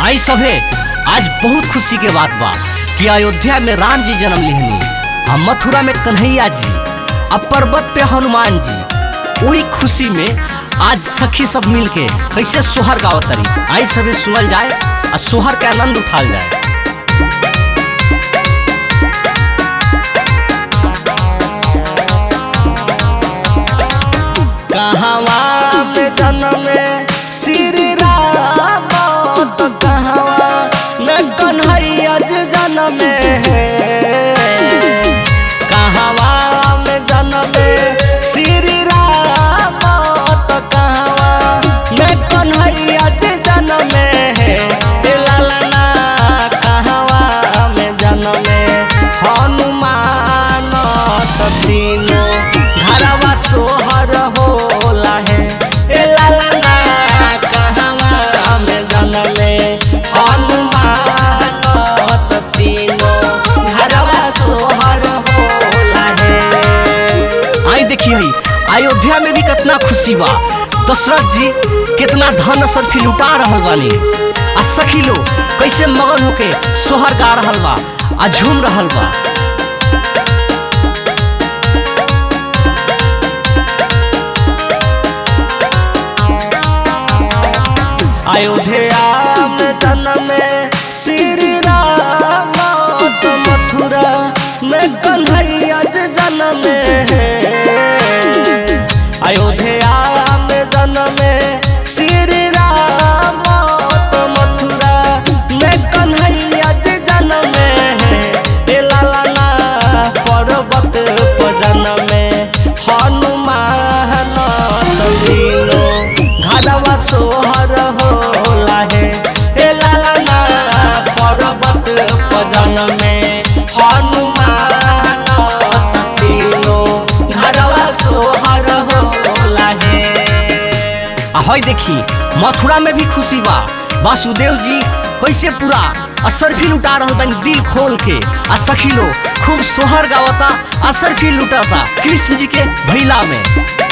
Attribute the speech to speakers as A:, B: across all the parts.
A: आई सभे आज बहुत खुशी के बात बा कि अयोध्या में राम जी जन्म लिहनी आ मथुरा में कन्हैया जी आ पर्वत पे हनुमान जी वही खुशी में आज सखी सब मिल के कैसे सोहर गावत तरी आई सभे सुनल जाए आ सोहर के आनंद उठाल जाए
B: कहवा में जन्म श्री राम तो कहवा में कन्हैया जी जन्म कहवा में जन्म श्री राम तो कहवा में कन्हैया जी जन्म लालना कहवा में जन्म हनुमान तो तीनों घरवा सोहर होला है ए लालना कहवा में जन्मे हनुमान तो तीनों घरवा सोहर होला है
A: आई देखिए हई अयोध्या में भी कितना खुशी बा दशरथ जी कितना धन सरफी लुटा रहल बानी आ सखी लोग कैसे मगन होके सोहर गा रहल बा आ झूम रहल बा
B: अयोध्या में जन्म श्री राम तो मथुरा में कन्हैया जी जन्म अयोध्या में जन्म श्री राम तो मथुरा में कन्हैया जी जन्म ए लालना पर्वत पर जन्म हनुमान तो तीनों घरवा सोहर होला है ए लालना पर्वत पर जन्म हनुमान तो तीनों घरवा सोहर होला है
A: आ हई देखी मथुरा में भी खुशी बा वासुदेव जी कैसे पूरा असरफी लुटा रहल बानी दिल खोल के आ सखी लोग खूब सोहर गावता असरफी लुटाता कृष्ण जी के भैला में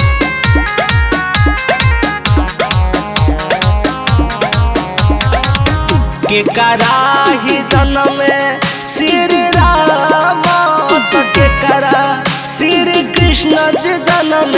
B: के कराही जन्म श्री राम तो के करा श्री कृष्ण जी जन्म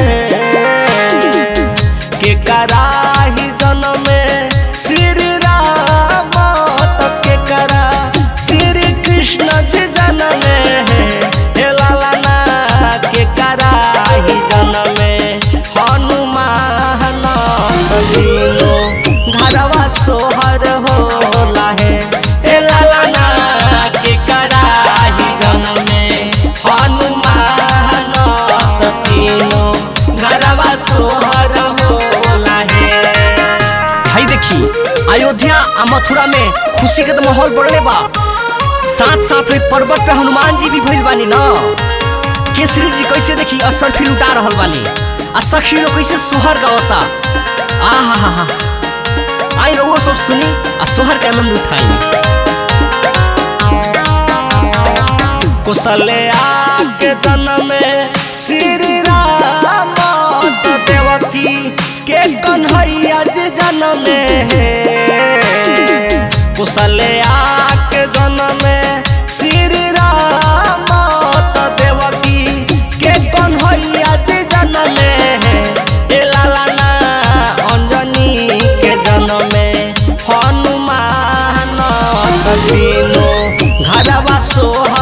B: के कराही जन्म श्री राम तो के करा श्री कृष्ण जी जन्म हे लालना के कराही जन्म हनुमान तो तीनों घरवा सोहर होला है ए लालना के कराही जन्मे हनुमान तो तीनों घरवा सोहर होला है
A: हई देखी अयोध्या आ मथुरा में खुशी के तो माहौल बढ़ले बा साथ साथ में पर्वत पे हनुमान जी भी भइल बानी ना केसरी जी कैसे देखी असर फिर उठा रहल बानी आ सखी लोग कैसे सोहर गावता आहा हा हा आई रहुओ सब सुनी आ सोहर के आनंद उठाई
B: कुशल्या के जन्म श्री राम तो देवकी के कन्हैया जी जन्म कुशल्या के जन्म श्री राम तो देवकी के कन्हैया जी जन्म ए लालना अंजनी के जन्म हनुमान तो तीनों घरवा सोह